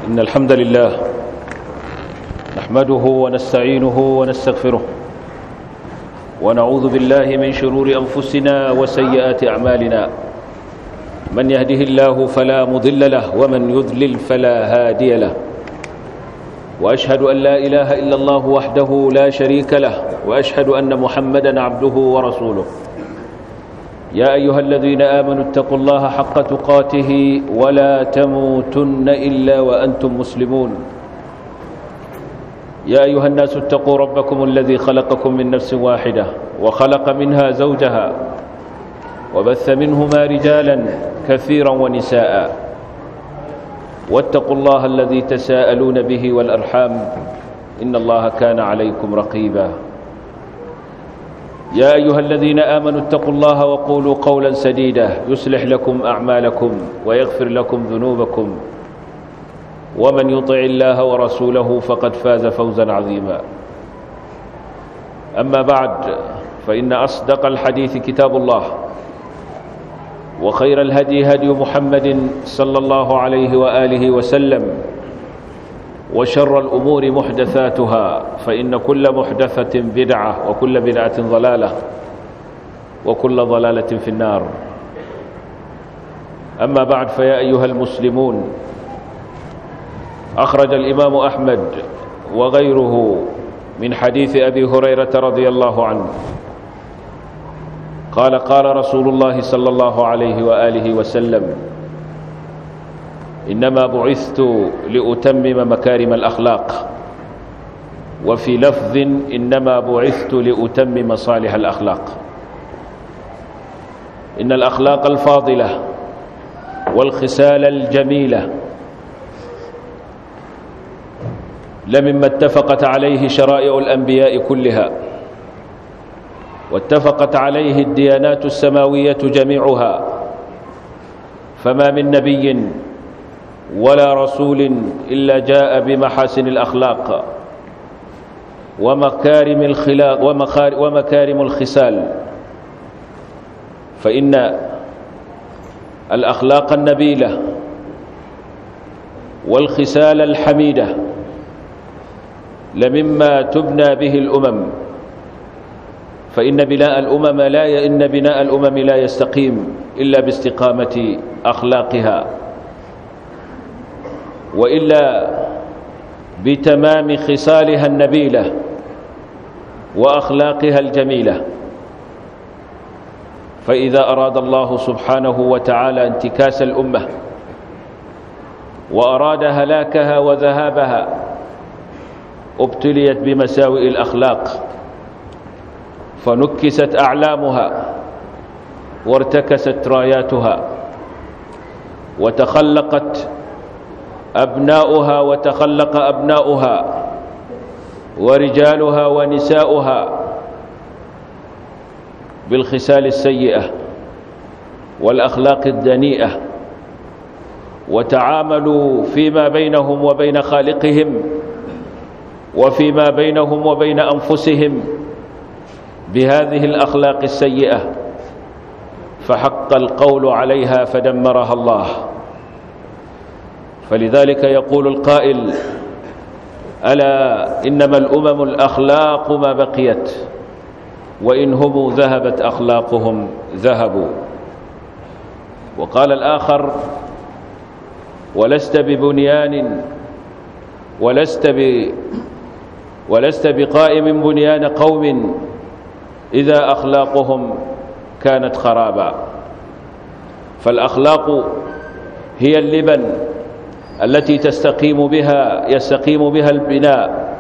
إن الحمد لله نحمده ونستعينه ونستغفره ونعوذ بالله من شرور أنفسنا وسيئات أعمالنا من يهده الله فلا مضل له ومن يضلل فلا هادي له وأشهد أن لا إله إلا الله وحده لا شريك له وأشهد أن محمدا عبده ورسوله يا أيها الذين آمنوا اتقوا الله حق تقاته ولا تموتن إلا وأنتم مسلمون يا أيها الناس اتقوا ربكم الذي خلقكم من نفس واحدة وخلق منها زوجها وبث منهما رجالا كثيرا ونساء واتقوا الله الذي تساءلون به والأرحام إن الله كان عليكم رقيبا يا أيها الذين آمنوا اتقوا الله وقولوا قولا سديدا يصلح لكم أعمالكم ويغفر لكم ذنوبكم ومن يطع الله ورسوله فقد فاز فوزا عظيما أما بعد فإن أصدق الحديث كتاب الله وخير الهدي هدي محمد صلى الله عليه وآله وسلم وشر الأمور محدثاتها فإن كل محدثة بدعة وكل بدعة ضلالة وكل ضلالة في النار أما بعد فيا أيها المسلمون أخرج الإمام أحمد وغيره من حديث أبي هريرة رضي الله عنه قال قال رسول الله صلى الله عليه وآله وسلم إنما بعثت لأتمم مكارم الأخلاق وفي لفظ إنما بعثت لأتمم صالح الأخلاق إن الأخلاق الفاضلة والخسال الجميلة لمما اتفقت عليه شرائع الأنبياء كلها واتفقت عليه الديانات السماوية جميعها فما من نبي ولا رسول إلا جاء بمحاسن الأخلاق ومكارم الخلاق ومكارم الخسال فإن الأخلاق النبيلة والخسال الحميدة لمما تبنى به الأمم فإن بناء الأمم لا إن بناء الأمم لا يستقيم إلا باستقامة أخلاقها وإلا بتمام خصالها النبيلة وأخلاقها الجميلة فإذا أراد الله سبحانه وتعالى انتكاس الأمة وأراد هلاكها وذهابها ابتليت بمساوئ الأخلاق فنكست أعلامها وارتكست راياتها وتخلقت أبناؤها وتخلق أبناؤها ورجالها ونساؤها بالخسال السيئة والأخلاق الدنيئة وتعاملوا فيما بينهم وبين خالقهم وفيما بينهم وبين أنفسهم بهذه الأخلاق السيئة فحق القول عليها فدمرها الله فلذلك يقول القائل ألا إنما الأمم الأخلاق ما بقيت وإن هم ذهبت أخلاقهم ذهبوا وقال الآخر ولست ببنيان ولست ب ولست بقائم بنيان قوم إذا أخلاقهم كانت خرابا فالأخلاق هي اللبن التي تستقيم بها يستقيم بها البناء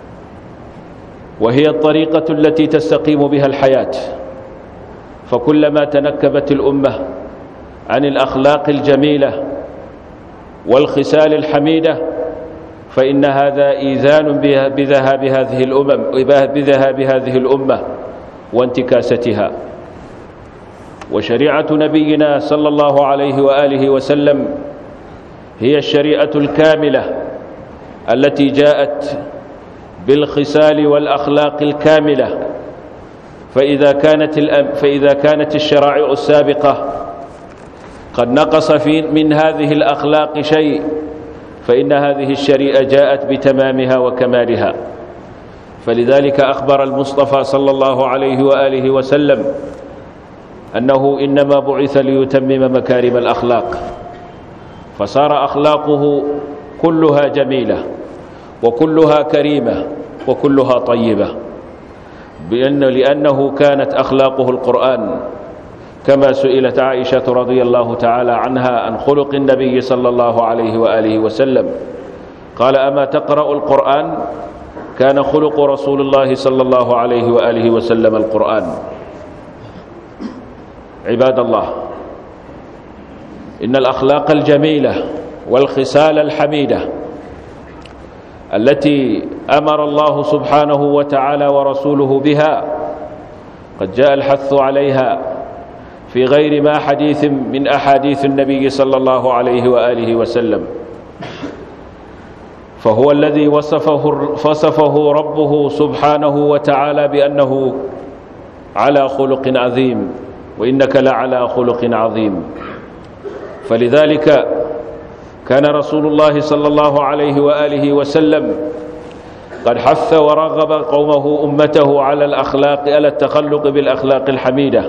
وهي الطريقة التي تستقيم بها الحياة فكلما تنكبت الأمة عن الأخلاق الجميلة والخسال الحميدة فإن هذا إيذان بذهاب هذه الأمم بذهاب هذه الأمة وانتكاستها وشريعة نبينا صلى الله عليه وآله وسلم هي الشريعة الكاملة التي جاءت بالخسال والأخلاق الكاملة فإذا كانت, فإذا كانت الشرائع السابقة قد نقص في من هذه الأخلاق شيء فإن هذه الشريعة جاءت بتمامها وكمالها فلذلك أخبر المصطفى صلى الله عليه وآله وسلم أنه إنما بعث ليتمم مكارم الأخلاق فصار أخلاقه كلها جميلة وكلها كريمة وكلها طيبة بأن لأنه كانت أخلاقه القرآن كما سئلت عائشة رضي الله تعالى عنها عن خلق النبي صلى الله عليه وآله وسلم قال أما تقرأ القرآن كان خلق رسول الله صلى الله عليه وآله وسلم القرآن عباد الله إن الأخلاق الجميلة والخصال الحميدة التي أمر الله سبحانه وتعالى ورسوله بها قد جاء الحث عليها في غير ما حديث من أحاديث النبي صلى الله عليه وآله وسلم فهو الذي وصفه, وصفه ربه سبحانه وتعالى بأنه على خلق عظيم وإنك لعلى خلق عظيم فلذلك كان رسول الله صلى الله عليه وآله وسلم قد حث ورغب قومه أمته على الأخلاق على التخلق بالأخلاق الحميدة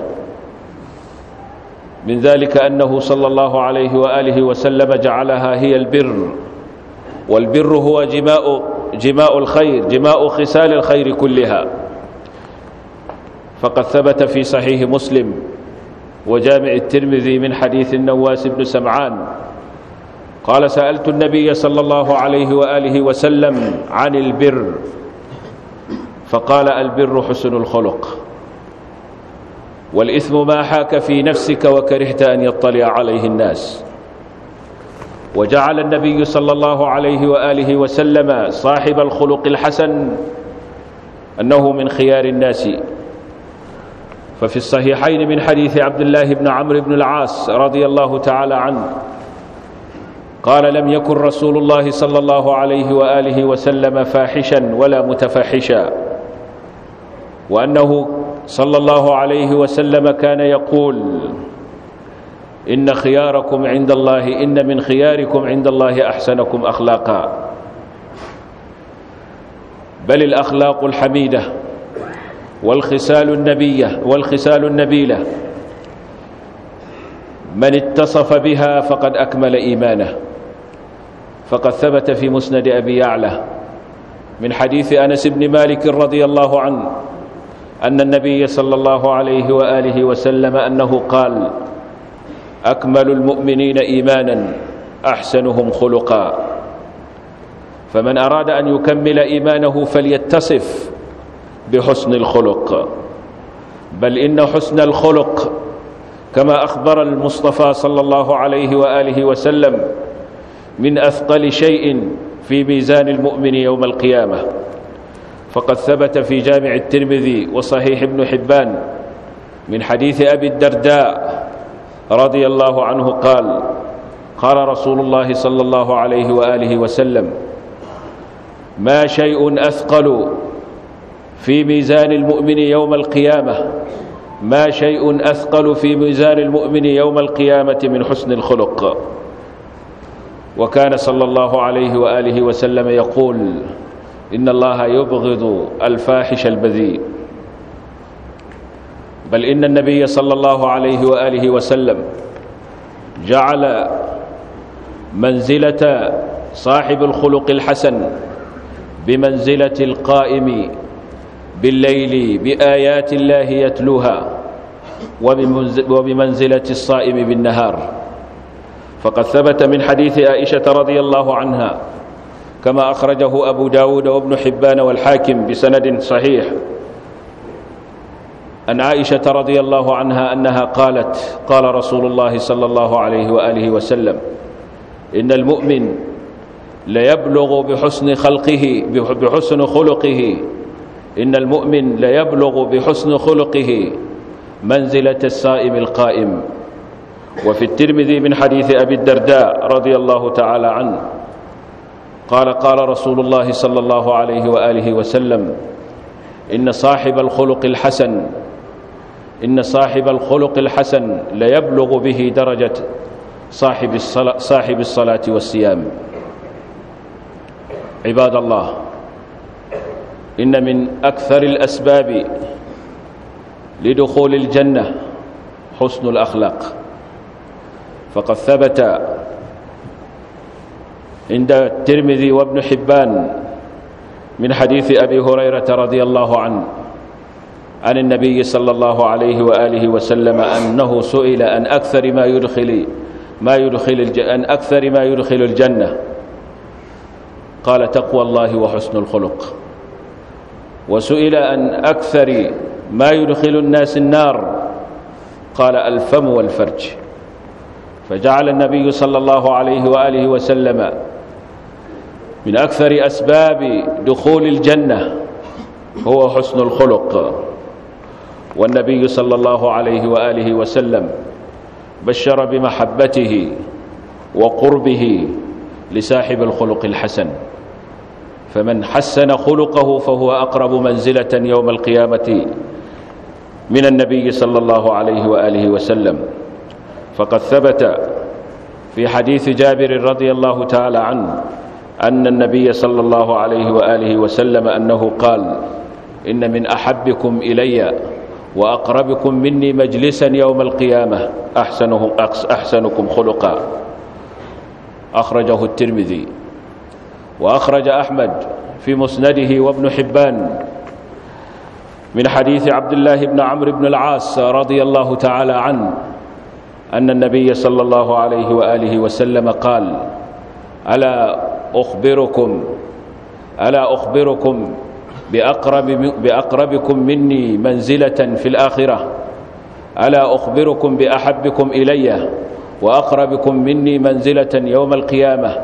من ذلك أنه صلى الله عليه وآله وسلم جعلها هي البر والبر هو جماء جماء الخير جماء خسال الخير كلها فقد ثبت في صحيح مسلم وجامع الترمذي من حديث النواس بن سمعان قال سألت النبي صلى الله عليه وآله وسلم عن البر فقال البر حسن الخلق والإثم ما حاك في نفسك وكرهت أن يطلع عليه الناس وجعل النبي صلى الله عليه وآله وسلم صاحب الخلق الحسن أنه من خيار الناس ففي الصحيحين من حديث عبد الله بن عمرو بن العاص رضي الله تعالى عنه قال لم يكن رسول الله صلى الله عليه وآله وسلم فاحشا ولا متفحشا وأنه صلى الله عليه وسلم كان يقول إن خياركم عند الله إن من خياركم عند الله أحسنكم أخلاقا بل الأخلاق الحميدة والخسال النبية والخسال النبيلة من اتصف بها فقد أكمل إيمانه فقد ثبت في مسند أبي يعلى من حديث أنس بن مالك رضي الله عنه أن النبي صلى الله عليه وآله وسلم أنه قال أكمل المؤمنين إيمانا أحسنهم خلقا فمن أراد أن يكمل إيمانه فليتصف بحسن الخلق بل إن حسن الخلق كما أخبر المصطفى صلى الله عليه وآله وسلم من أثقل شيء في ميزان المؤمن يوم القيامة فقد ثبت في جامع الترمذي وصحيح ابن حبان من حديث أبي الدرداء رضي الله عنه قال قال رسول الله صلى الله عليه وآله وسلم ما شيء أثقل في ميزان المؤمن يوم القيامة ما شيء أثقل في ميزان المؤمن يوم القيامة من حسن الخلق وكان صلى الله عليه وآله وسلم يقول إن الله يبغض الفاحش البذيء بل إن النبي صلى الله عليه وآله وسلم جعل منزلة صاحب الخلق الحسن بمنزلة القائم بالليل بآيات الله يتلوها وبمنزلة الصائم بالنهار فقد ثبت من حديث عائشة رضي الله عنها كما أخرجه أبو داود وابن حبان والحاكم بسند صحيح أن عائشة رضي الله عنها أنها قالت قال رسول الله صلى الله عليه وآله وسلم إن المؤمن ليبلغ بحسن خلقه بحسن خلقه إن المؤمن ليبلغ بحسن خلقه منزلة الصائم القائم وفي الترمذي من حديث أبي الدرداء رضي الله تعالى عنه قال قال رسول الله صلى الله عليه وآله وسلم إن صاحب الخلق الحسن إن صاحب الخلق الحسن ليبلغ به درجة صاحب الصلاة, صاحب الصلاة والصيام عباد الله إن من أكثر الأسباب لدخول الجنة حسن الأخلاق فقد ثبت عند الترمذي وابن حبان من حديث أبي هريرة رضي الله عنه عن النبي صلى الله عليه وآله وسلم أنه سئل أن أكثر ما يدخل ما يدخل الج... أن أكثر ما يدخل الجنة قال تقوى الله وحسن الخلق وسئل أن أكثر ما يدخل الناس النار قال الفم والفرج فجعل النبي صلى الله عليه وآله وسلم من أكثر أسباب دخول الجنة هو حسن الخلق والنبي صلى الله عليه وآله وسلم بشر بمحبته وقربه لصاحب الخلق الحسن فمن حسن خلقه فهو أقرب منزلة يوم القيامة من النبي صلى الله عليه وآله وسلم فقد ثبت في حديث جابر رضي الله تعالى عنه أن النبي صلى الله عليه وآله وسلم أنه قال إن من أحبكم إلي وأقربكم مني مجلسا يوم القيامة أحسنهم أحسنكم خلقا أخرجه الترمذي وأخرج أحمد في مسنده وابن حبان من حديث عبد الله بن عمرو بن العاص رضي الله تعالى عنه أن النبي صلى الله عليه وآله وسلم قال ألا أخبركم ألا أخبركم بأقرب بأقربكم مني منزلة في الآخرة ألا أخبركم بأحبكم إلي وأقربكم مني منزلة يوم القيامة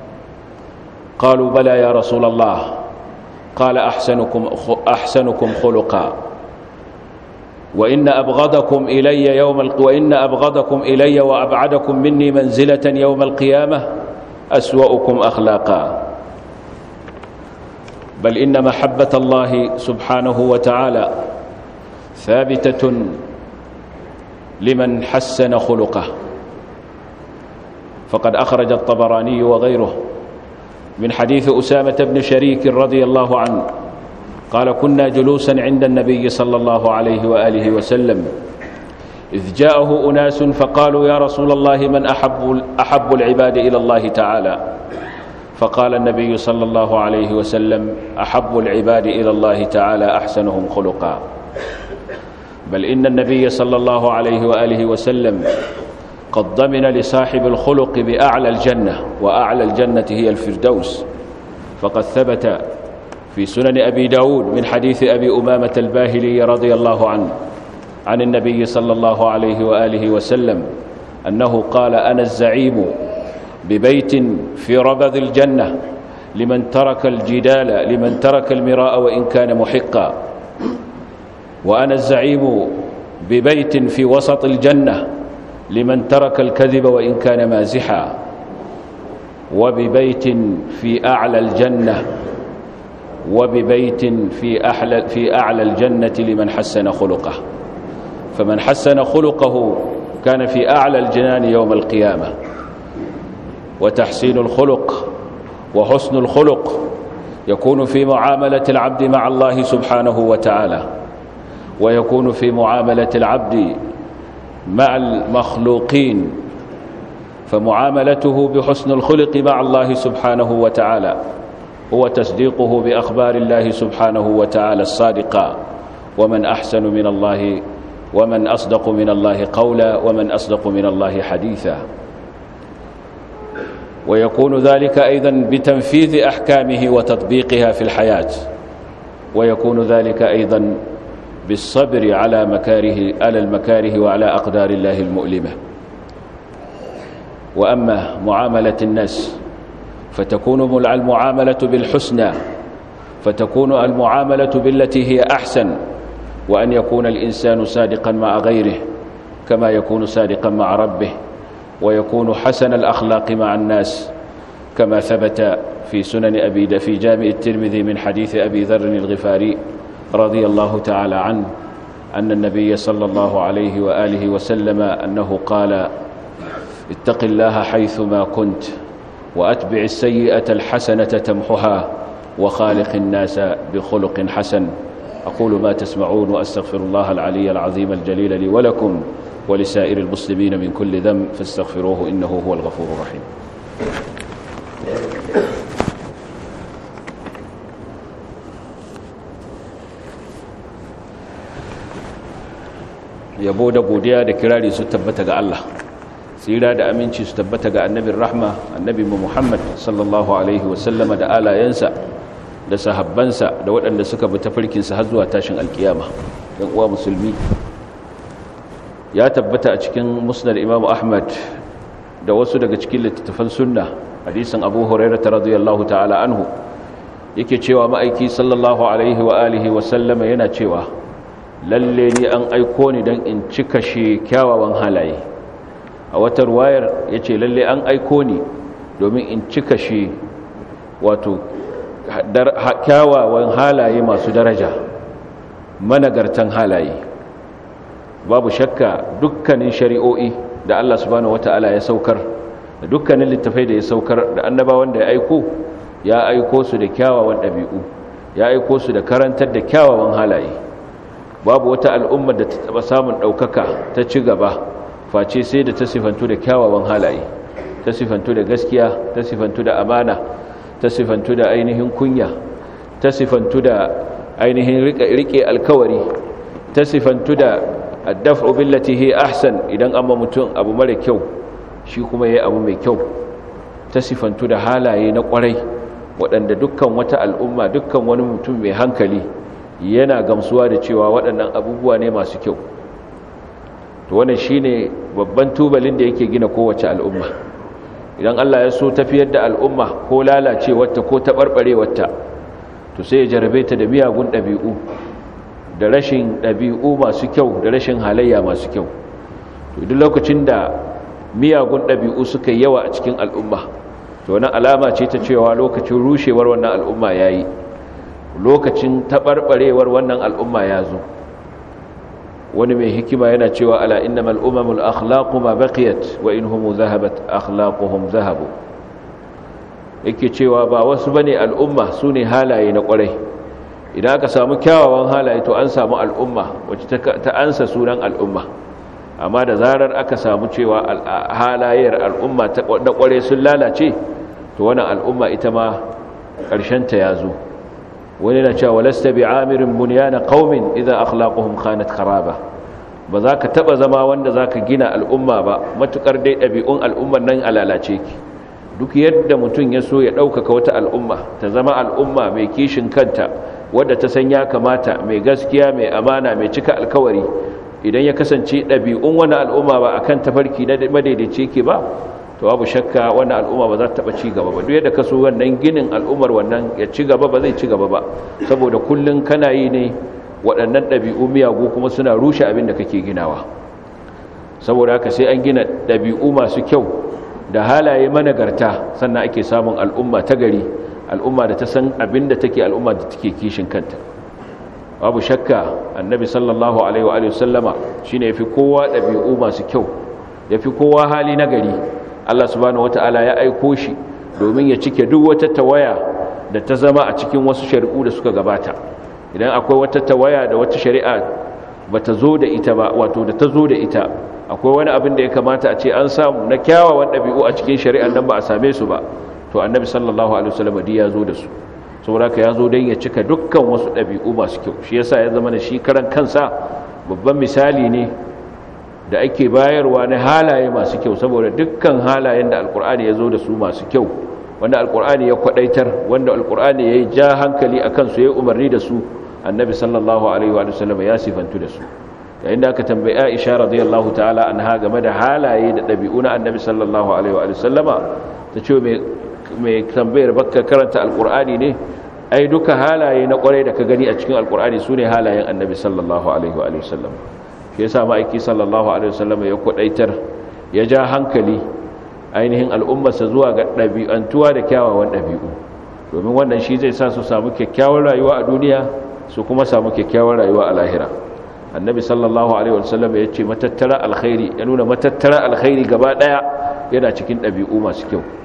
قالوا بلى يا رسول الله قال أحسنكم, أحسنكم خلقا وإن أبغضكم إلي يوم ال... وإن أبغضكم إلي وأبعدكم مني منزلة يوم القيامة أسوأكم أخلاقا بل إن محبة الله سبحانه وتعالى ثابتة لمن حسن خلقه فقد أخرج الطبراني وغيره من حديث أسامة بن شريك رضي الله عنه قال كنا جلوسا عند النبي صلى الله عليه وآله وسلم إذ جاءه أناس فقالوا يا رسول الله من أحب, أحب العباد إلى الله تعالى فقال النبي صلى الله عليه وسلم أحب العباد إلى الله تعالى أحسنهم خلقا بل إن النبي صلى الله عليه وآله وسلم قد ضمن لصاحب الخلق بأعلى الجنة وأعلى الجنة هي الفردوس فقد ثبت في سنن أبي داود من حديث أبي أمامة الباهلي رضي الله عنه عن النبي صلى الله عليه وآله وسلم أنه قال أنا الزعيم ببيت في ربذ الجنة لمن ترك الجدال لمن ترك المراء وإن كان محقا وأنا الزعيم ببيت في وسط الجنة لمن ترك الكذب وإن كان مازحا وببيت في أعلى الجنة وببيت في أحلى في أعلى الجنة لمن حسن خلقه فمن حسن خلقه كان في أعلى الجنان يوم القيامة وتحسين الخلق وحسن الخلق يكون في معاملة العبد مع الله سبحانه وتعالى ويكون في معاملة العبد مع المخلوقين فمعاملته بحسن الخلق مع الله سبحانه وتعالى هو تصديقه بأخبار الله سبحانه وتعالى الصادقة ومن أحسن من الله ومن أصدق من الله قولا ومن أصدق من الله حديثا ويكون ذلك أيضا بتنفيذ أحكامه وتطبيقها في الحياة ويكون ذلك أيضا بالصبر على مكاره على المكاره وعلى أقدار الله المؤلمة وأما معاملة الناس فتكون المعاملة بالحسنى فتكون المعاملة بالتي هي أحسن وأن يكون الإنسان صادقا مع غيره كما يكون صادقا مع ربه ويكون حسن الأخلاق مع الناس كما ثبت في سنن أبي في جامع الترمذي من حديث أبي ذر الغفاري رضي الله تعالى عنه أن النبي صلى الله عليه وآله وسلم أنه قال اتق الله حيثما كنت وأتبع السيئة الحسنة تمحها وخالق الناس بخلق حسن أقول ما تسمعون وأستغفر الله العلي العظيم الجليل لي ولكم ولسائر المسلمين من كل ذنب فاستغفروه إنه هو الغفور الرحيم yabo da godiya da kirari su tabbata ga Allah tsira da aminci su tabbata ga annabin rahma annabi Muhammad sallallahu alaihi wasallama da alayensa da sahabbansa da waɗanda suka bi tafarkinsa har zuwa tashin alkiyama ɗan uwa musulmi ya tabbata a cikin musnad Imam Ahmad da wasu daga cikin littattafan sunna hadisin Abu Hurairah radiyallahu ta'ala anhu yake cewa ma'aiki sallallahu alaihi wa alihi wa sallama yana cewa lalle ni an aiko ni don in cika shi kyawawan halaye a wata ruwayar ya ce lalle an aiko ni domin in cika shi wato kyawawan halaye masu daraja managartan halaye babu shakka dukkanin shari'o'i da Allah subhanahu wata'ala ya saukar da dukkanin littafai da ya saukar da annabawan da ya aiko ya aiko su da kyawawan ɗabi'u ya aiko su da karantar da kyawawan halaye babu wata al'ummar da ta taba samun ɗaukaka ta ci gaba face sai da ta sifantu da kyawawan halaye ta sifantu da gaskiya ta sifantu da amana ta sifantu da ainihin kunya ta sifantu da ainihin rike alkawari ta sifantu da addaf'u billati hi ahsan idan amma mutum abu mara kyau shi kuma yayi abu mai kyau ta sifantu da halaye na kwarai waɗanda dukkan wata al'umma dukkan wani mutum mai hankali yana gamsuwa da cewa waɗannan abubuwa ne masu kyau to wannan shine babban tubalin da yake gina kowace al'umma idan Allah ya so tafiyar da al'umma ko lalacewarta ko taɓarɓarewarta to sai ya jarabe ta da miyagun ɗabi'u da rashin ɗabi'u masu kyau da rashin halayya masu kyau to duk lokacin da miyagun ɗabi'u suka yawa a cikin al'umma to wani alama ce ta cewa lokacin rushewar wannan al'umma ya yi lokacin taɓarɓarewar wannan al'umma ya zo wani mai hikima yana cewa ala innamal umamul akhlaqu ma baqiyat wa inhum zahabat akhlaquhum zahabu yake cewa ba wasu bane al'umma sune halaye na kwarai idan aka samu kyawawan halaye to an samu al'umma wacce ta ansa sunan al'umma amma da zarar aka samu cewa halayyar al'umma na kwarai sun lalace to wannan al'umma ita ma ƙarshen ta ya zo wani na cewa walasta bi amirin bunyana qaumin idza akhlaquhum khanat kharaba ba za ka taba zama wanda za ka gina al'umma ba matukar dai ɗabi'un al'ummar nan alalace ki duk yadda mutum ya so ya ɗaukaka wata al'umma ta zama al'umma mai kishin kanta wadda ta san ya kamata mai gaskiya mai amana mai cika alkawari idan ya kasance ɗabi'un wani al'umma ba akan tafarki na madaidaici ke ba to babu shakka wannan al'umma ba za ta taba ci gaba ba duk yadda ka so wannan ginin al'ummar wannan ya ci gaba ba zai ci gaba ba saboda kullun kana yi ne waɗannan ɗabi'u miyagu kuma suna rushe abin da kake ginawa saboda haka sai an gina ɗabi'u masu kyau da halaye managarta sannan ake samun al'umma ta gari al'umma da ta san abin da take al'umma da take kishin kanta babu shakka annabi sallallahu alaihi wa sallama shine yafi kowa ɗabi'u masu kyau yafi kowa hali na gari Allah subhanahu wata'ala ya aiko shi domin ya cike duk wata tawaya da ta zama a cikin wasu shari'u da suka gabata idan akwai wata tawaya da wata shari'a bata zo da ita ba wato da ta zo da ita akwai wani abin da ya kamata a ce an samu na kyawawan ɗabi'u a cikin shari'ar nan ba a same su ba to annabi sallallahu alaihi wasallam ya zo da su saboda ya zo don ya cika dukkan wasu ɗabi'u masu kyau shi yasa ya zama da shi karan kansa babban misali ne da ake bayarwa na halaye masu kyau saboda dukkan halayen da alkur'ani ya zo da su masu kyau wanda alkur'ani ya kwadaitar wanda alkur'ani ya yi ja hankali a kansu ya yi umarni da su annabi sallallahu alaihi wa sallam ya sifantu da su yayin da aka tambayi aisha radiyallahu ta'ala anha game da halaye da ɗabi'u na annabi sallallahu alaihi wa sallama ta ce mai tambayar bakka karanta alkur'ani ne ai duka halaye na kwarai da ka gani a cikin alkur'ani su ne halayen annabi sallallahu alaihi wa sallam shi yasa ma'aiki sallallahu alaihi wa sallam ya kwadaitar ya ja hankali ainihin al'ummarsa zuwa ga ɗabi'antuwa da kyawawan ɗabi'u domin wannan shi zai sa su samu kyakkyawar rayuwa a duniya su kuma samu kyakkyawar rayuwa a lahira annabi sallallahu alaihi wa sallam ya ce matattara alkhairi ya nuna matattara alkhairi gaba ɗaya yana cikin ɗabi'u masu kyau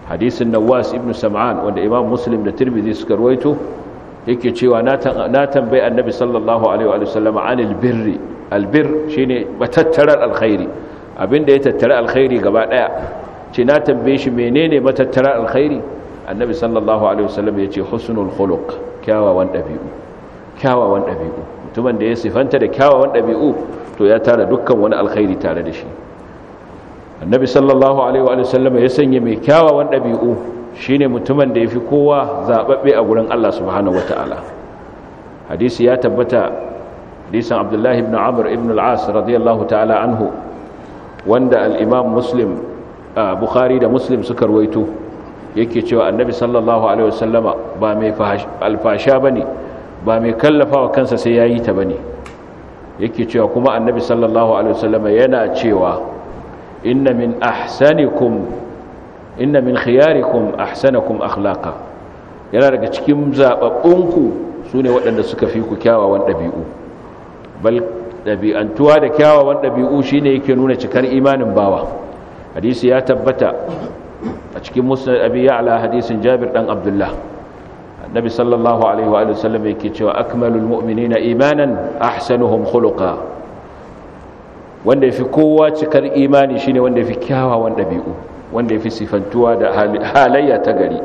hadisin nawas ibn sam'an wanda imam muslim da tirmidhi suka rawaito yake cewa na tambayi annabi sallallahu alaihi wa sallam anil birri albir shine matattarar alkhairi abinda ya tattara alkhairi gaba daya ce na tambaye shi menene matattarar alkhairi annabi sallallahu alaihi wa sallam yace husnul khuluq kyawawan dabi'u kyawawan dabi'u mutumin da ya sifanta da kyawawan dabi'u to ya tara dukkan wani alkhairi tare da shi annabi sallallahu alaihi wa sallam ya sanya mai kyawawan dabi'u shine mutumin da yafi kowa zababbe a gurin Allah subhanahu wataala hadisi ya tabbata hadisin abdullahi ibn amr ibn al-as radiyallahu ta'ala anhu wanda al-imam muslim bukhari da muslim suka ruwaito yake cewa annabi sallallahu alaihi wasallama ba mai alfasha bane ba mai kallafawa kansa sai yayi ta bane yake cewa kuma annabi sallallahu alaihi wasallama yana cewa inna min ahsanikum inna min khiyarikum ahsanakum akhlaqa yana daga cikin zababbunku sune waɗanda suka fi ku kyawawan ɗabi'u bal ɗabi'antuwa da kyawawan ɗabi'u shine yake nuna cikar imanin bawa hadisi ya tabbata a cikin musnad abi ya'la hadisin jabir dan abdullah annabi sallallahu alaihi wa sallam yake cewa akmalul mu'minina imanan ahsanuhum khuluqa wanda yafi kowa cikar imani shine wanda yafi kyawawan dabi'u wanda yafi sifantuwa da halayya ta gari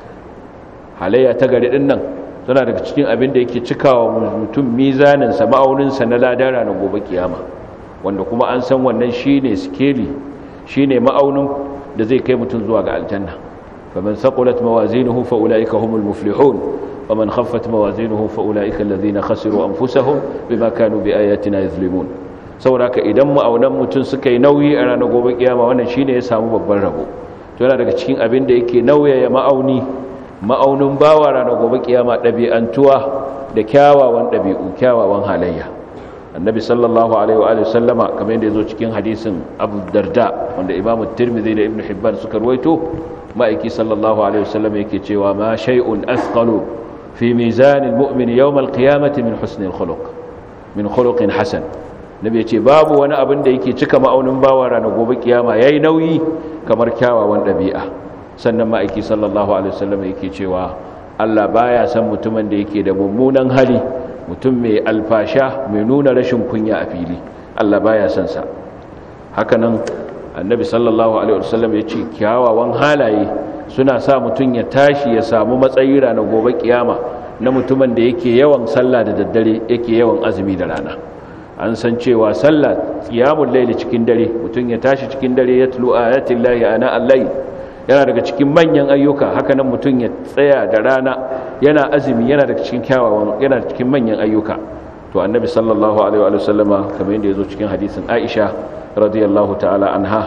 halayya ta gari din nan tana daga cikin abin da yake cikawa mutum mizanin sa ma'aunin sa na ladara na gobe kiyama wanda kuma an san wannan shine skeli shine ma'aunin da zai kai mutum zuwa ga aljanna faman saqulat mawazinuhu fa ulaika humul muflihun waman khaffat mawazinuhu fa ulaika alladhina khasiru anfusahum bima kanu biayatina yuzlimun saboda idan ma'aunan mutum suka yi nauyi a ranar gobe kiyama wannan shine ya samu babban rabo to yana daga cikin abin da yake nauyaya ma'auni ma'aunin bawa ranar gobe kiyama ɗabi'antuwa da kyawawan ɗabi'u kyawawan halayya annabi sallallahu alaihi wa sallama kamar yadda ya zo cikin hadisin abu darda wanda imamu tirmidhi da ibn hibban suka ruwaito ma'aiki sallallahu alaihi wa sallam yake cewa ma shay'un athqalu fi mizanil mu'min yawm al-qiyamati min husnil khuluq min khuluqin hasan nabi yace babu wani abin da yake cika ma'aunin bawa ranar gobe kiyama yayi nauyi kamar kyawawan dabi'a sannan ma'aiki sallallahu alaihi wa sallam yake cewa Allah baya san mutumin da yake da mummunan hali mutum mai alfasha mai nuna rashin kunya a fili Allah baya son sa hakanan annabi sallallahu alaihi wasallam ya ce kyawawan halaye suna sa mutum ya tashi ya samu matsayi ranar gobe kiyama na mutumin da yake yawan sallah da daddare yake yawan azumi da rana an san cewa sallah qiyamul layli cikin dare mutum ya tashi cikin dare ya tulu ayatin lahi ana allai yana daga cikin manyan ayyuka hakanan mutum ya tsaya da rana yana azumi yana daga cikin kyawawan yana cikin manyan ayyuka to annabi sallallahu alaihi wa sallama kamar yadda yazo cikin hadisin Aisha radiyallahu ta'ala anha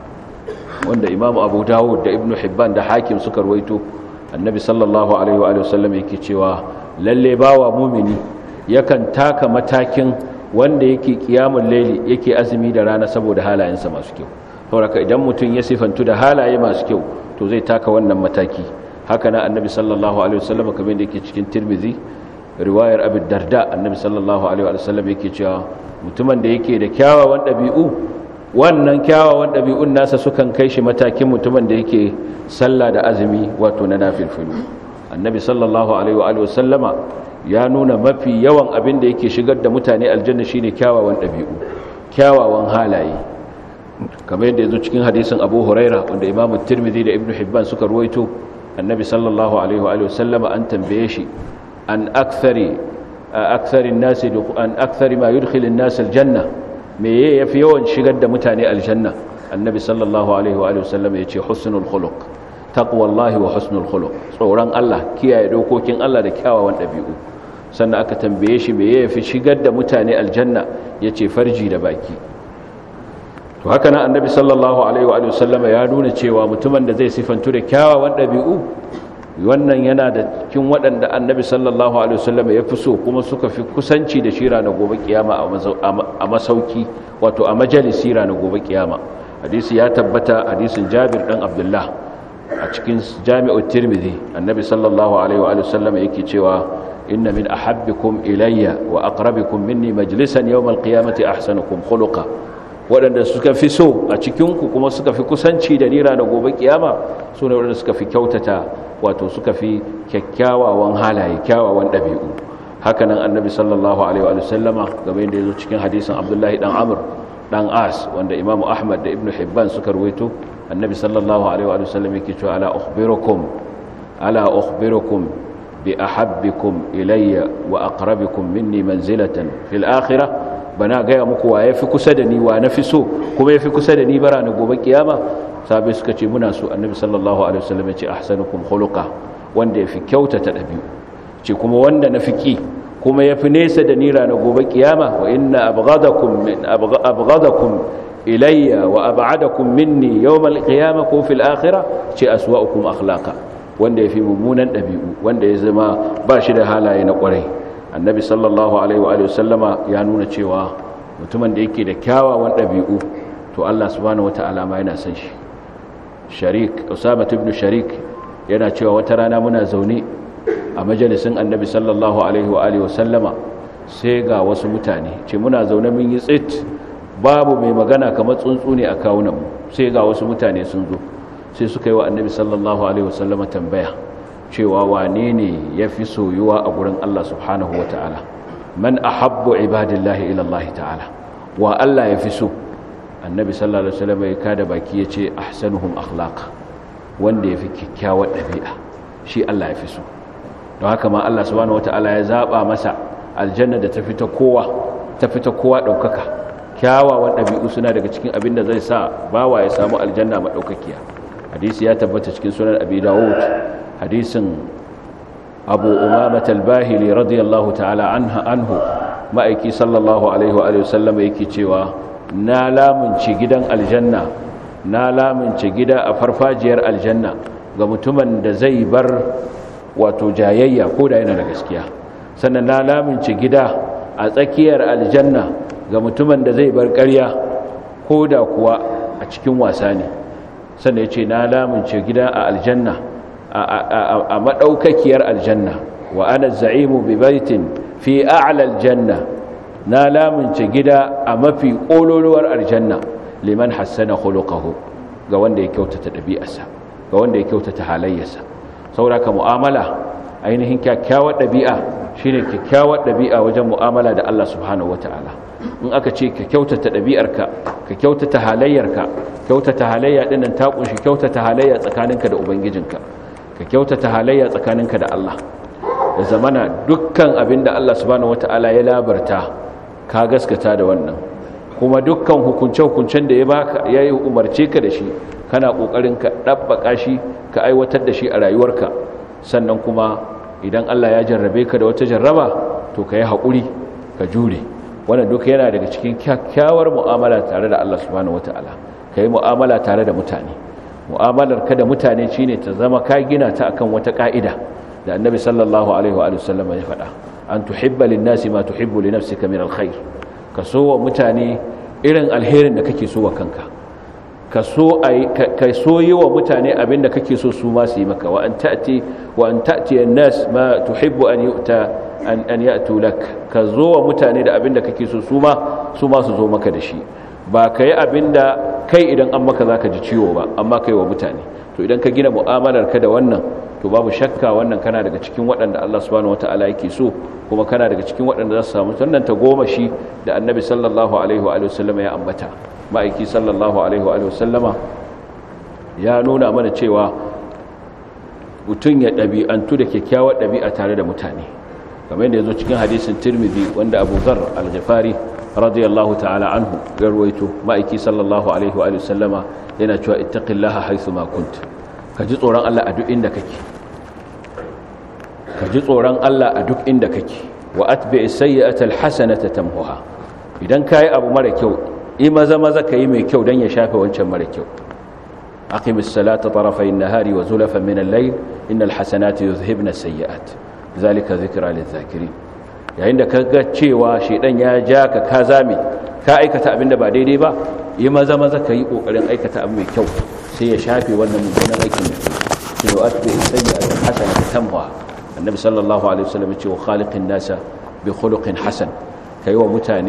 wanda Imam Abu Dawud da Ibn Hibban da Hakim suka rawaito annabi sallallahu alaihi wa sallam yake cewa lalle bawa mumini yakan taka matakin wanda yake kiyamul laili yake azumi da rana saboda halayensa masu kyau saboda idan mutum ya sifantu da halaye masu kyau to zai taka wannan mataki haka na annabi sallallahu alaihi wasallam kamar da yake cikin tirmidhi riwayar abu darda annabi sallallahu alaihi wasallam yake cewa mutumin da yake da kyawawan ɗabi'u wannan kyawawan ɗabi'un nasa sukan kai shi matakin mutumin da yake sallah da azumi wato na nafilfilu annabi sallallahu alaihi wasallama ya nuna mafi yawan abin da yake shigar da mutane aljanna shine kyawawan ɗabi'u kyawawan halaye kamar yadda yazo cikin hadisin Abu Huraira wanda Imam Tirmidhi da Ibn Hibban suka ruwaito annabi sallallahu alaihi wa sallama an tambaye shi an akthari akthari an-nas an akthari ma yudkhil an-nas al-janna me yafi yawan shigar da mutane aljanna annabi sallallahu alaihi wa sallama yace husnul khuluq taqwallahi wa husnul khuluq tsoron Allah kiyaye dokokin Allah da kyawawan dabi'u sannan aka tambaye shi me yafi shigar da mutane aljanna yace farji da baki to haka nan annabi sallallahu alaihi wa sallama ya nuna cewa mutumin da zai sifantu da kyawawan ɗabi'u wannan yana da cikin waɗanda annabi sallallahu alaihi wa sallama ya fi so kuma suka fi kusanci da shira na gobe kiyama a masauki wato a majalisi na gobe kiyama hadisi ya tabbata hadisin jabir dan abdullah a cikin jami'u tirmidhi annabi sallallahu alaihi wa sallama yake cewa inna min ahabbikum ilayya wa aqrabikum minni majlisan yawm al-qiyamati ahsanukum khuluqa waɗanda suka fi so a cikinku kuma suka fi kusanci da nira da gobe kiyama su ne waɗanda suka fi kyautata wato suka fi kyakkyawawan halaye kyawawan ɗabi'u hakanan annabi sallallahu alaihi wa sallama game da ya zo cikin hadisin abdullahi dan amr dan as wanda imamu ahmad da ibnu hibban suka ruwaito annabi sallallahu alaihi wa sallam yake cewa ala ukhbirukum ala ukhbirukum bi ahabbikum ilayya wa aqrabikum minni manzilatan fil akhirah bana gaya muku wa yafi kusa da ni wa nafi so kuma yafi kusa da ni bara na gobe kiyama sabai suka ce muna so annabi sallallahu alaihi wasallam ya ce ahsanukum khuluqa wanda yafi kyautata dabi'u ce kuma wanda nafi ki kuma yafi nesa da ni ranar gobe kiyama wa inna abghadakum min abghadakum ilayya wa ab'adakum minni yawm al-qiyamah ko fil akhirah ce aswa'ukum akhlaqa wanda yafi mummunan dabi'u wanda ya zama ba shi da halaye na kwarai annabi sallallahu alaihi wa sallama ya nuna cewa mutumin da yake da kyawawan dabi'u to Allah subhanahu wata'ala ma yana son shi sharik usama ibn sharik yana cewa wata rana muna zaune a majalisin annabi sallallahu alaihi wa alihi wasallama sai ga wasu mutane ce muna zaune mun yi tsit babu mai magana kamar tsuntsu ne a kawunan mu sai ga wasu mutane sun zo sai suka yi wa annabi sallallahu alaihi wasallama tambaya cewa wane ne ya fi soyuwa a gurin Allah subhanahu wa ta'ala man ahabbu ibadillahi ila Allah ta'ala wa Allah ya fi so annabi sallallahu alaihi wasallam ya kada baki ya ce ahsanuhum akhlaq wanda ya fi kyakkyawar ɗabi'a shi Allah ya fi so don haka ma Allah subhanahu wataala ya zaba masa aljanna da ta fita kowa ta fita kowa daukaka kyawawan ɗabi'u suna daga cikin abin da zai sa bawa ya samu aljanna madaukakiya hadisi ya tabbata cikin sunan abi dawud hadisin abu umamah al-bahili radiyallahu ta'ala anha anhu ma'aiki sallallahu alaihi wa alihi wasallam yake cewa na lamunci gidan aljanna na lamunci gida a farfajiyar aljanna ga mutumin da zai bar wato jayayya ko da yana da gaskiya sannan na lamunci gida a tsakiyar aljanna ga mutumin da zai bar ƙarya ko da kuwa a cikin wasa ne sannan ya ce na lamunci gida a aljanna a maɗaukakiyar aljanna wa ana za'imu bi baitin fi a'la aljanna na lamunce gida a mafi ƙololuwar aljanna liman hassana khuluquhu ga wanda ya kyautata ɗabi'arsa ga wanda ya kyautata halayyarsa sauraka mu'amala ainihin kyakkyawar ɗabi'a shine kyakkyawar ɗabi'a wajen mu'amala da Allah subhanahu wataala in aka ce ka kyautata ɗabi'arka ka kyautata halayyarka kyautata halayya dinnan ta kunshi kyautata halayya tsakaninka da ubangijinka ka kyautata halayya tsakaninka da Allah da zamana dukkan abinda Allah subhanahu wataala ya labarta ka gaskata da wannan kuma dukkan hukunce-hukuncen da ya baka ya yi umarce ka da shi kana ƙoƙarin ka ɗabbaƙa shi ka aiwatar da shi a rayuwarka sannan kuma idan Allah ya jarrabe ka da wata jarraba to ka yi haƙuri ka jure wannan duka yana daga cikin kyakkyawar mu'amala tare da Allah subhanahu wata'ala ka yi mu'amala tare da mutane mu'amalar ka da mutane shine ta zama ka gina ta akan wata ƙa'ida da annabi sallallahu alaihi wa sallam ya faɗa an tuhibba lin-nasi ma tuhibbu li nafsika min alkhair ka so wa mutane irin alherin da kake so wa kanka ka so ka so yi wa mutane abinda kake so su ma su yi maka wa an ta'ti wa an ta'ti an-nas ma tuhibbu an yu'ta an an ya'tu lak ka zo wa mutane da abinda kake so su ma su ma su zo maka da shi ba kai abinda kai idan an maka zaka ji ciwo ba amma kai wa mutane to idan ka gina mu'amalar ka da wannan to babu shakka wannan kana daga cikin waɗanda Allah subhanahu wata'ala yake so kuma kana daga cikin waɗanda za su samu wannan ta goma shi da annabi sallallahu alaihi wa sallama ya ambata ma'aiki sallallahu alaihi wa sallama ya nuna mana cewa mutum ya ɗabi'antu da kyakkyawar ɗabi'a tare da mutane kamar yadda ya zo cikin hadisin tirmidhi wanda abu zar al-ghifari radiyallahu ta'ala anhu garwaito ma'aiki sallallahu alaihi wa sallama yana cewa ittaqillaha haythu ma kunt ka ji tsoron Allah a duk inda kake ka ji tsoron Allah a duk inda kake wa atbi sayyi'ata alhasanata tamhuha idan kai abu mara kyau i maza maza kai mai kyau dan ya shafe wancan mara kyau aqimis salata tarafay an-nahari wa zulafan min al-layl innal hasanati yuzhibna as-sayyi'at zalika dhikra lidh-dhakirin yayin da kaga cewa shedan ya ja ka ka zame ka aikata abinda ba daidai ba yi maza maza kai kokarin aikata abu mai kyau sai ya shafe wannan mummunan aikin da kai shi wa atbi sayyi'atan hasanatan tamhuha annabi sallallahu alaihi wasallam ya ce wa khaliqin nasa bi khuluqin hasan kai wa mutane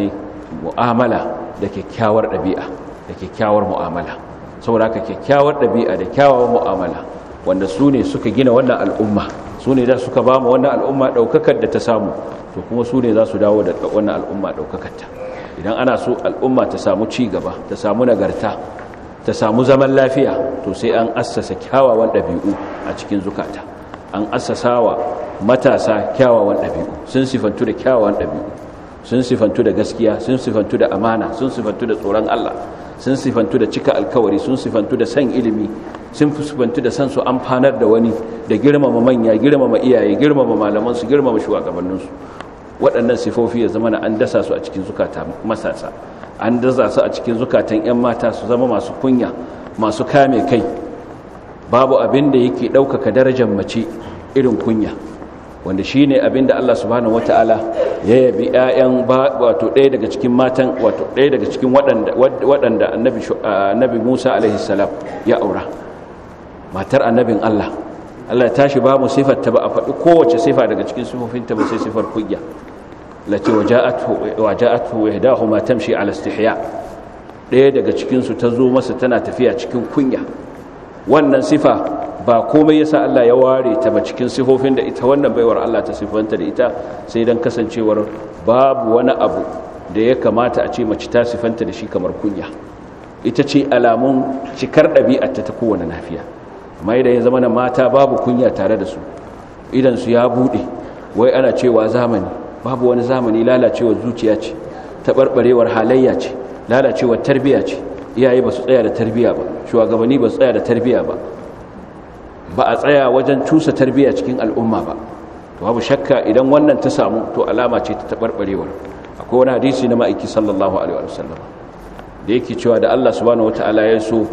mu'amala da kyakkyawar ɗabi'a da kyakkyawar mu'amala saboda haka kyakkyawar ɗabi'a da kyawawar mu'amala wanda su ne suka gina wannan al'umma su ne da suka ba mu wannan al'umma ɗaukakar da ta samu to kuma su ne za su dawo da wannan al'umma ɗaukakarta idan ana so al'umma ta samu ci gaba ta samu nagarta ta samu zaman lafiya to sai an assasa kyawawan ɗabi'u a cikin zukata an assasa wa matasa kyawawan ɗabi'u sun sifantu da kyawawan ɗabi'u sun sifantu da gaskiya sun sifantu da amana sun sifantu da tsoron Allah sun sifantu da cika alkawari sun sifantu da san ilimi sun sifantu da san su amfanar da wani da girmama manya girmama iyaye girmama malamansu girmama shugabanninsu waɗannan sifofi ya zama na an dasa su a cikin zukata masasa an dasa su a cikin zukatan 'yan mata su zama masu kunya masu kame kai babu abin da yake ɗaukaka darajar mace irin kunya wanda shi ne abin da Allah subhanahu wata'ala ya yabi 'ya'yan wato ɗaya daga cikin matan wato ɗaya daga cikin waɗanda annabi musa alaihissalam ya aura matar annabin Allah Allah ya tashi ba mu ta ba a faɗi kowace sifa daga cikin sifofinta ba sai sifar kunya lati waja'atu ihdahu ma tamshi ala istihya ɗaya daga cikin su ta zo masa tana tafiya cikin kunya wannan sifa ba komai yasa Allah ya ware ta ba cikin sifofin da ita wannan baiwar Allah ta sifanta da ita sai dan kasancewar babu wani abu da ya kamata a ce mace ta sifanta da shi kamar kunya ita ce alamun cikar ɗabi'arta ta kowane lafiya amma idan ya zama na mata babu kunya tare da su idan su ya bude wai ana cewa zamani babu wani zamani lalacewar zuciya ce taɓarɓarewar halayya ce lalacewar tarbiya ce iyaye ba su tsaya da tarbiya ba shugabanni ba su tsaya da tarbiya ba ba a tsaya wajen cusa tarbiya cikin al'umma ba to babu shakka idan wannan ta samu to alama ce ta taɓarɓarewar akwai wani hadisi na ma'aiki sallallahu alaihi wa sallam da yake cewa da Allah subhanahu wataala ya so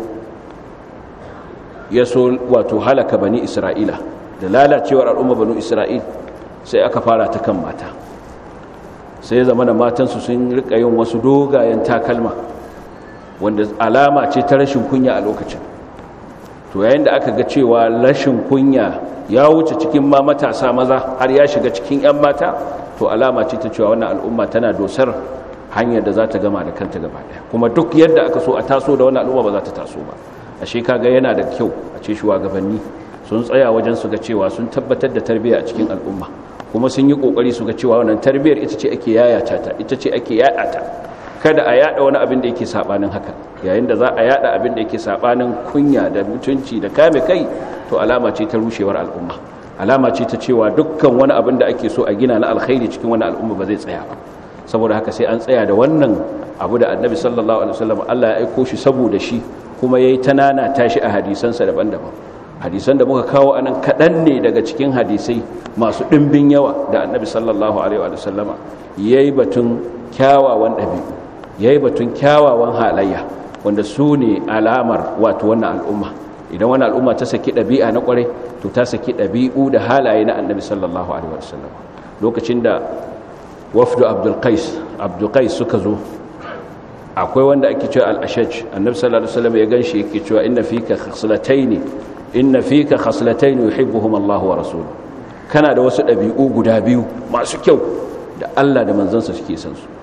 ya so wato halaka bani isra'ila da lalacewar al'umma bani isra'il sai aka fara ta kan mata sai ya zama da matansu sun rika yin wasu dogayen takalma wanda alama ce ta rashin kunya a lokacin to yayin da aka ga cewa rashin kunya ya wuce cikin ma matasa maza har ya shiga cikin 'yan mata to alama ce ta cewa wannan al'umma tana dosar hanyar da za ta gama da kanta gaba daya kuma duk yadda aka so a taso da wannan al'umma ba za ta taso ba ashe kaga yana da kyau a ce shugabanni sun tsaya wajen su ga cewa sun tabbatar da tarbiyya a cikin al'umma kuma sun yi kokari su ga cewa wannan tarbiyyar ita ce ake yayata ta ita ce ake yada ta kada a yada wani abin da yake sabanin haka yayin da za a yada abin da yake sabanin kunya da mutunci da kame kai to alama ce ta rushewar al'umma alama ce ta cewa dukkan wani abin da ake so a gina na alkhairi cikin wani al'umma ba zai tsaya ba saboda haka sai an tsaya da wannan abu da annabi sallallahu alaihi wasallam Allah ya aiko shi saboda shi kuma yayi tanana tashi a hadisansa daban-daban hadisan da muka kawo anan kadan ne daga cikin hadisai masu dimbin yawa da annabi sallallahu alaihi wasallama yayi batun kyawawan dabi'u yayi batun kyawawan halayya wanda su ne alamar wato wannan al'umma idan wannan al'umma ta saki dabi'a na kwarai to ta saki dabi'u da halaye na annabi sallallahu alaihi wasallam lokacin da wafdu abdul qais abdul qais suka zo akwai wanda ake cewa al-ashaj annabi sallallahu alaihi wasallam ya ganshi yake cewa inna fika khaslatayn inna fika khaslatayn yuhibbuhum Allah wa rasuluhu kana da wasu dabi'u guda biyu masu kyau da Allah da manzansa suke san su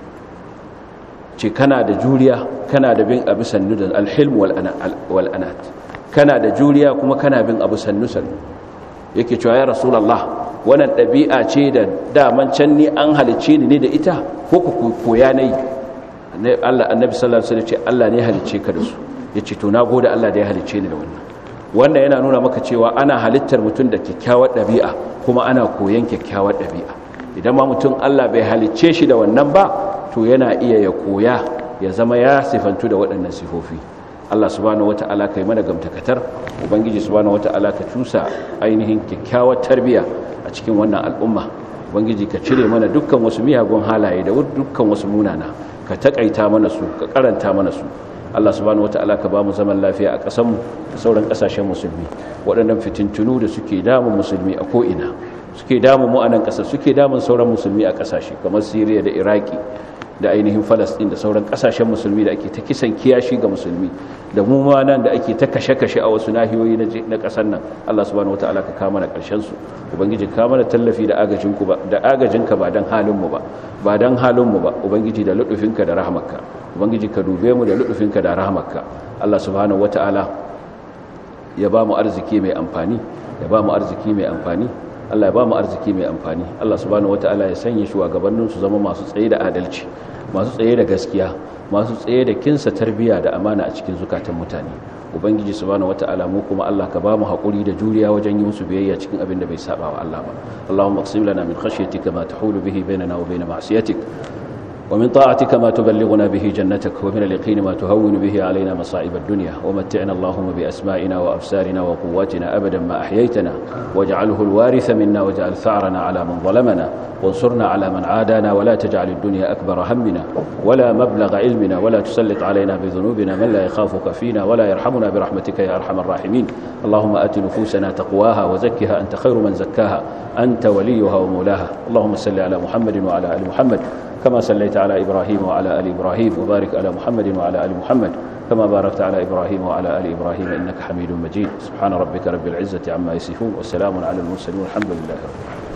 ce kana da juriya kana da bin abu sannu da al-hilm wal anat kana da juriya kuma kana bin abu sannu sannu yake cewa ya rasulullah wannan ɗabi'a ce da daman can ni an halicce ni ne da ita ko ku koya na yi Allah annabi sallallahu alaihi wasallam ce Allah ne halicce ka da su yace to na gode Allah da ya halicce ni da wannan wannan yana nuna maka cewa ana halittar mutum da kyakkyawar ɗabi'a kuma ana koyan kyakkyawar ɗabi'a idan ma mutum Allah bai halicce shi da wannan ba to yana iya ya koya ya zama ya sifantu da waɗannan sifofi Allah subhanahu wata'ala kai mana gamtakatar ubangiji subhanahu wata'ala ka cusa ainihin kyakkyawar tarbiya a cikin wannan al'umma ubangiji ka cire mana dukkan wasu miyagun halaye da dukkan wasu munana ka takaita mana su ka karanta mana su Allah subhanahu wata'ala ka ba mu zaman lafiya a ƙasarmu da sauran ƙasashen musulmi waɗannan fitintunu da suke damun musulmi a ko'ina suke damun mu a nan ƙasar suke damun sauran musulmi a ƙasashe kamar Siriya da Iraki da ainihin falastin da sauran kasashen musulmi da ake ta kisan kiyashi ga musulmi da mu ma nan da ake ta kashe-kashe a wasu nahiyoyi na kasar nan Allah subhanahu wataala ka kama na karshen su ubangiji ka mana tallafi da agajin ku ba da agajinka ba dan halin mu ba ba dan halin mu ba ubangiji da ludufinka da rahmarka ubangiji ka dube mu da ludufinka da rahmarka Allah subhanahu wataala ya ba mu arziki mai amfani ya ba mu arziki mai amfani Allah ya ba mu arziki mai amfani Allah subhanahu wataala ya sanya shugabannin su zama masu tsaye da adalci masu tsaye da gaskiya masu tsaye da kinsa tarbiya da amana a cikin zukatan mutane ubangiji subhanahu wataala mu kuma Allah ka ba mu hakuri da juriya wajen yi musu biyayya cikin abin da bai saba wa Allah ba Allahumma qsim lana min khashyatika ma tahulu bihi bainana wa bain ma'siyatik ومن طاعتك ما تبلغنا به جنتك ومن اليقين ما تهون به علينا مصائب الدنيا ومتعنا اللهم بأسمائنا وأبصارنا وقواتنا أبدا ما أحييتنا واجعله الوارث منا واجعل ثأرنا على من ظلمنا وانصرنا على من عادانا ولا تجعل الدنيا أكبر همنا ولا مبلغ علمنا ولا تسلط علينا بذنوبنا من لا يخافك فينا ولا يرحمنا برحمتك يا أرحم الراحمين اللهم آت نفوسنا تقواها وزكها أنت خير من زكاها أنت وليها ومولاها اللهم صل على محمد وعلى آل محمد كما صليت على إبراهيم وعلى آل إبراهيم وبارك على محمد وعلى آل محمد كما باركت على إبراهيم وعلى آل إبراهيم إنك حميد مجيد سبحان ربك رب العزة عما يصفون والسلام على المرسلين والحمد لله رب العالمين